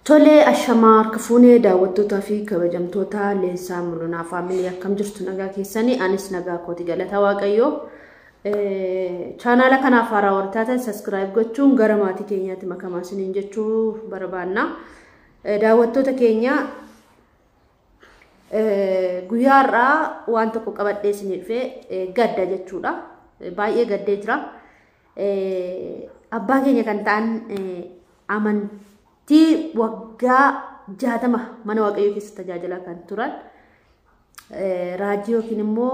Tolee, ashamaa harka fuunee daawwattootaa fi kabajamtoota leensaa mul'inaa faamilii akkam jirtu nagaa keessanii anis nagaa kooti galata waaqayyoo. Chaanaala kanaaf haaraa warri taatan saskiraayib gochuun gara maatii keenyaatti makamaa isiniin jechuu barbaanna. Daawwattoota keenya guyyaa har'aa waan tokko qabadhee isinii dhufee gadda jechuudha. Baay'ee gaddee jira. Abbaa keenya kan ta'an amantii waggaa jaatama mana waaqayyoo keessa tajaajilaa kan turan raajii yookiin immoo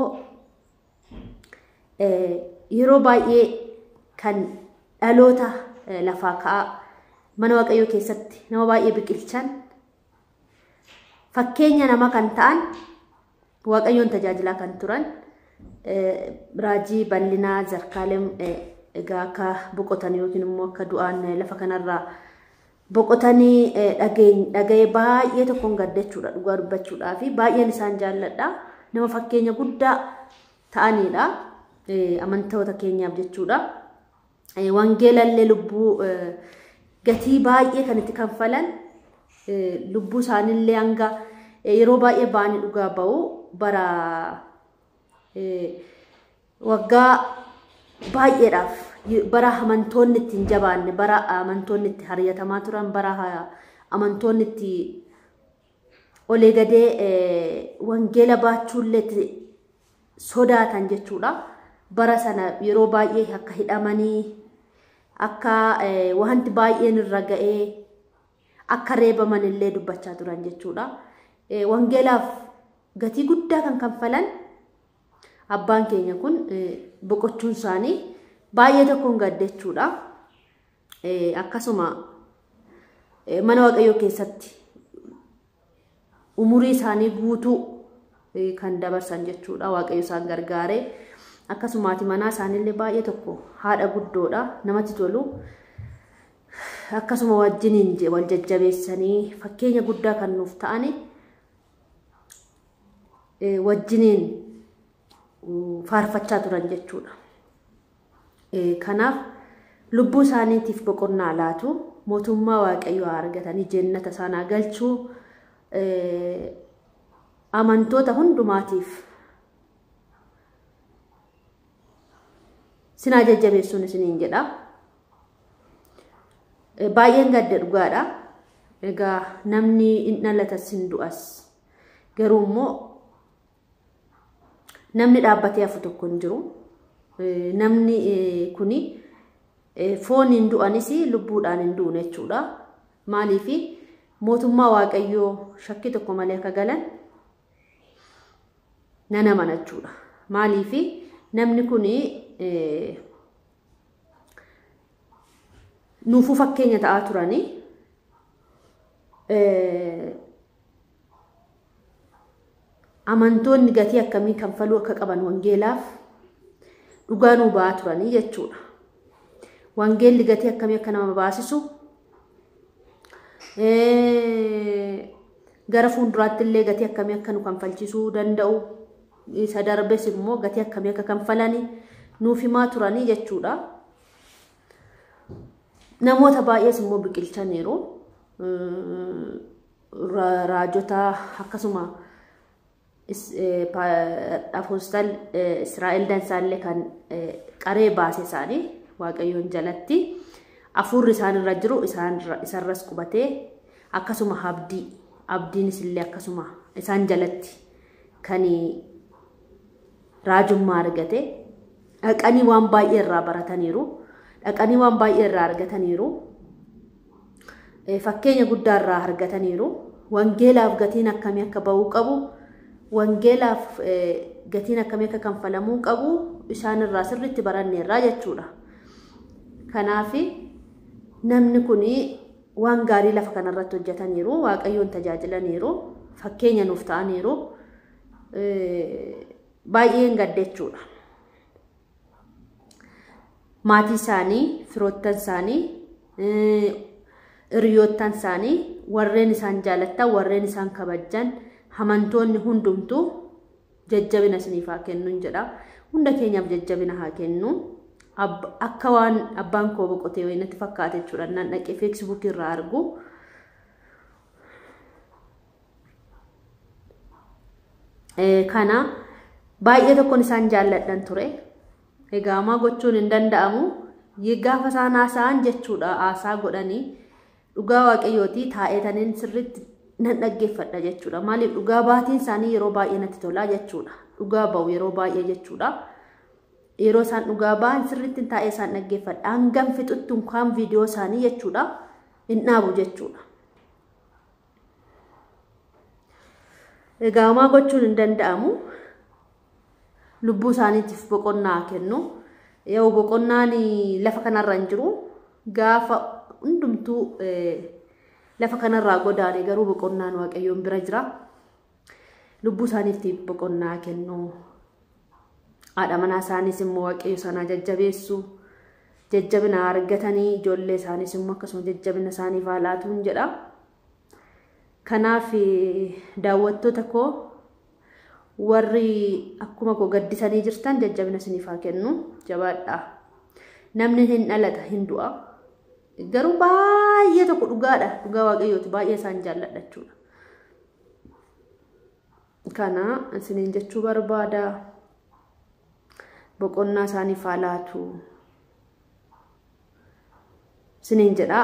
yeroo baay'ee kan dhaloota lafaa ka'aa mana waaqayyoo keessatti nama baay'ee biqilchan fakkeenya nama kan ta'an waaqayyoon tajaajilaa kan turan raajii bal'inaa zarkaalem egaa akka boqotan yookiin immoo akka du'aan lafa kanarraa boqotanii dhaga'ee baay'ee tokkoon gaddachuudha dhugaa dubbachuudhaa fi baay'een isaan jaalladha nama fakkeenya guddaa ta'anidha amantoota keenyaaf jechuudha. Wangeelallee lubbuu gatii baay'ee kan itti kanfalan lubbuu isaaniillee hanga yeroo baay'ee ba'anii dhugaa ba'u bara waggaa baay'eedhaaf bara amantoonni itti hin jabaanne bara amantoonni itti hariyatamaa turan bara amantoonni itti olee gadee wangeela baachuullee itti sodaatan jechuudha. Bara sana yeroo baay'ee akka hidhamanii akka wanti baay'een irra ga'ee akka reebaman illee dubbachaa turan jechuudha. Wangeelaaf gatii guddaa kan kanfalan abbaan keenya kun boqochuun isaanii baay'ee tokkoon gaddachuudha. Akkasuma mana waaqayyoo keessatti umurii isaanii guutuu kan dabarsan jechuudha. Waaqayyo isaan gargaaree akkasumaati manaa isaaniillee baay'ee tokko haadha guddoodha namatti tolu. Akkasuma wajjiniin wal jajjabeessanii fakkeenya guddaa kan nuuf ta'ani wajjiniin faarfachaa turan jechuudha. Kanaaf lubbuu isaaniitiif boqonnaa laatu mootummaa waaqayyoo argatanii jennata isaanii galchuu amantoota hundumaatiif sinaa jajjabeessuun isiniin jedha. Baay'een gadda dhugaadha. Egaa namni hin dhalatas hin du'as. Garuu immoo namni dhaabbatee hafu tokko hin jiru. Namni kuni fooniin du'anis lubbuudhaan hin duune jechuudha. Maaliif mootummaa waaqayyoo shakkii tokko malee akka galan nan amana jechuudha. Maaliif namni kuni nuufuu fakkeenya ta'aa turanii amantoonni gatii akkamii kanfaluu akka qaban wangeelaaf dhugaa nuu ba'aa turanii jechuudha. Wangeelli gatii akkamii akka nama baasisu gara fuulduraatti illee gatii akkamii akka nu kanfalchiisuu danda'u isa darbes immoo gatii akkamii akka kanfalanii nuuf himaa turanii jechuudha. Namoota baay'ees immoo biqilchaniiru. Raajota akkasuma apoostal Israa'el Dansaallee kan qaree baase isaanii Waaqayyoon jalatti hafuurri isaan irra jiru isarras qubatee akkasuma abdii abdiinis illee akkasuma isaan jalatti kan raajummaa argate dhaqanii waan baay'ee irraa barataniiru dhaqanii waan baay'ee irraa argataniiru fakkeenya guddaa irraa argataniiru wangeelaaf gatiin akkamii akka ba'uu qabu wangeelaaf gatiin akkamii akka kanfalamuu qabu isaan irraa sirriitti baranneerraa jechuudha. Kanaaf namni kun waan gaarii lafa kanarratti hojjetaniiru waaqayyoon tajaajilaniiru fakkeenya nuuf ta'aniiru baay'een gaddechuudha. Maatii isaanii, firoottan isaanii, hiriyoottan isaanii, warreen isaan jaalattan, warreen isaan kabajjan, amantoonni hundumtuu jajjabina isiniif haa kennuun jedha. Hunda keenyaaf jajjabina haa kennu. Akka waan abbaan koo boqotee wayinatti fakkaate jechuudha. Nan dhaqee feesbuukii irraa argu. Kana baay'ee tokkoon isaan jaalladhan ture. Egaa maa gochuun hin danda'amu. Gaafa isaan haasa'an jechuudha haasaa godhanii dhugaa waaqayyooti taa'etaniin sirriitti nan dhaggeeffadha jechuudha. Maaliif dhugaa baatiin isaanii yeroo baay'ee natti tolaa jechuudha. Dhugaa ba'u yeroo baay'ee jechuudha. Yeroo isaan dhugaa ba'an sirriitti taa'ee isaan dhaggeeffadha. Hangam fixutti unkaan viidiyoo isaanii jechuudha. Hin dhaabu jechuudha. Egaa maa gochuun hin danda'amu. Lubbuu isaaniitiif boqonnaa kennu. Yoo boqonnaan lafa kanarra hin jiru gaafa hundumtuu lafa kanarraa godaane garuu boqonnaan waaqayyoon bira jira. Lubbuu isaaniitiif boqonnaa kennu. Haadha manaa isaaniis immoo waaqayyo sanaa jajjabeessu. Jajjabina argatanii ijoollee isaaniis immoo akkasuma jajjabina isaaniif haa laatuun jedha. Kanaaf daawwattoota koo warri akkuma koo gaddisanii jirtan jajjabina isiniif haa kennu jabaadha. Namni hin dhalata hin du'a. Garuu baay'ee tokko dhugaadha. Dhugaa waaqayyooti baay'ee isaan jaalladha jechuudha. Kana isiniin jechuu barbaada. Boqonnaa isaaniif haa laatu. Isiniin jedha.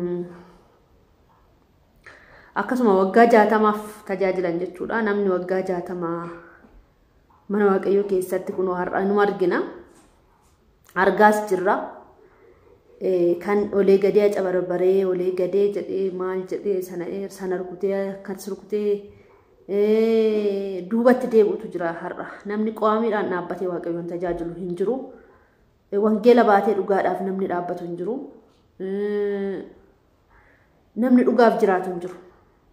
Akkasuma waggaa jaatamaaf tajaajilan jechuudha. Namni waggaa jaatamaa mana waaqayyoo keessatti kunoo har'a nu argina. Argaas jirra. Kan olee gadee aca barbaree olee gadee jedhee maal jedhee sana sana rukutee akkas rukutee duubatti deebi'utu jira har'a. Namni qo'amiidhaan dhaabbatee waaqayyoon tajaajilu hin jiru. Wangeela baatee dhugaadhaaf namni dhaabbatu hin jiru. Namni dhugaaf jiraatu hin jiru.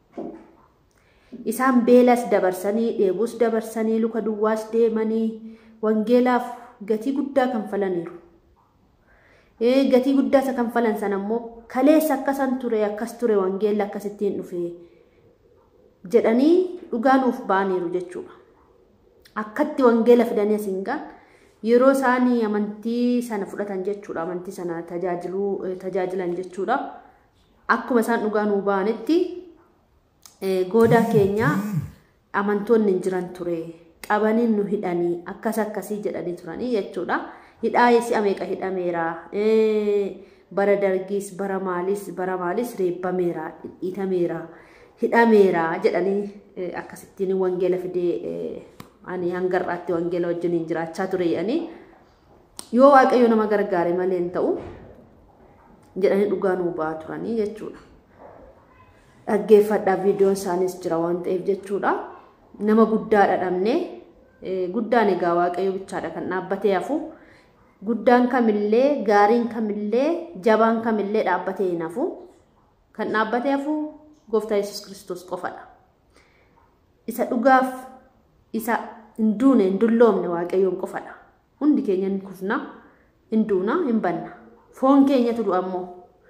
Isaan beelas dabarsanii dheebus dabarsanii luka duwwaas deemanii wangeelaaf gatii guddaa kanfalaniiru. Gatii guddaa isa kanfalan sana immoo kaleessa akkasan ture akkas ture wangeelli akkasittiin dhufe jedhanii dhugaa nuuf ba'aniiru jechuudha. Akkatti wangeela fidanii asiin gaan yeroo isaanii amantii sana fudhatan jechuudha. Amantii sana tajaajiluu tajaajilan jechuudha. Akkuma isaan dhugaa nuu ba'anitti goodaa keenya amantoonni hin jiran ture qabanii nu hidhanii akkas akkasii jedhanii turanii jechuudha. Hidhaa si'a meeqa hidhameera bara dargiis bara maalis bara maalis reebbameera hidhameera hidhameera jedhanii akkasittiin wangeela fidee ani hangarraatti wangeela wajjin jiraachaa ture jedhanii yoo waaqayyo nama gargaare malee hin ta'u jedhanii dhugaa nuu ba'aa turanii jechuudha. dhaggeeffadhaaf viidiyoon isaaniis jira waan ta'eef jechuudha. Nama guddaadha dhabne guddaan egaa waaqayyo bichaadha kan dhaabbatee hafu. Guddaan kamillee gaariin kamillee jabaan kamillee dhaabbatee hin hafu. Kan dhaabbatee hafu gooftaa Yesuus Kiristoos qofadha. Isa dhugaaf isa hin duune hin dulloomne waaqayyoon qofadha. Hundi keenya hin kufna hin duuna hin banna. Foon keenyatu du'a ammoo.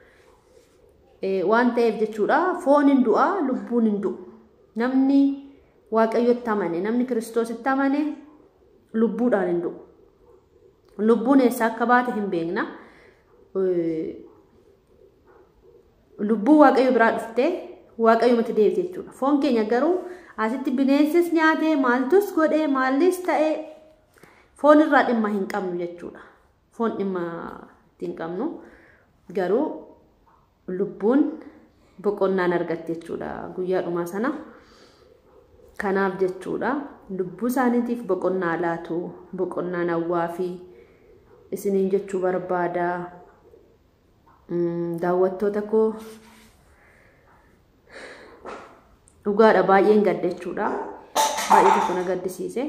waan ta'eef jechuudha foon hin du'a lubbuun hin du'u namni waaqayyotti amane namni kiristoositti amane lubbuudhaan hin du'u lubbuun eessaa akka baate hin beekna lubbuu waaqayyo biraa dhuftee waaqayyumatti deebite jechuudha foon keenya garuu asitti bineensis nyaatee maaltus godhee maallis ta'ee foon irraa dhimma hin qabnu jechuudha foon dhimma hin qabnu garuu lubbuun boqonnaan argatte jechuudha guyyaa dhumaa sana. Kanaaf jechuudha lubbuu isaaniitiif boqonnaa laatu boqonnaan hawwaa fi isiniin jechuu barbaada. Daawwattoota koo dhugaadha baay'een gadda jechuudha. Baay'ee tokko na gaddisiise.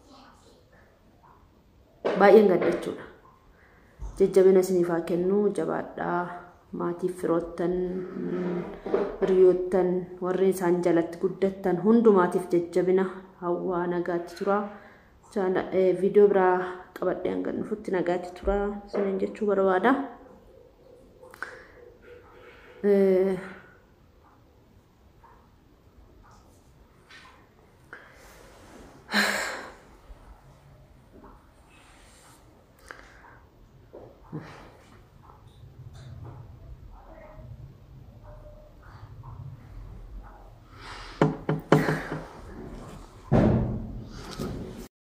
Baay'een gadda jechuudha. Jajjabina isiniif haa kennu jabaadhaa. maatiif firoottan hiriyoottan warri isaan jalatti guddattan hundumaatiif jajjabina hawwaa nagaatti tura. Viidiyoo biraa qabadhee hanga dhufutti nagaatti tura. Isiniin jechuu barbaada.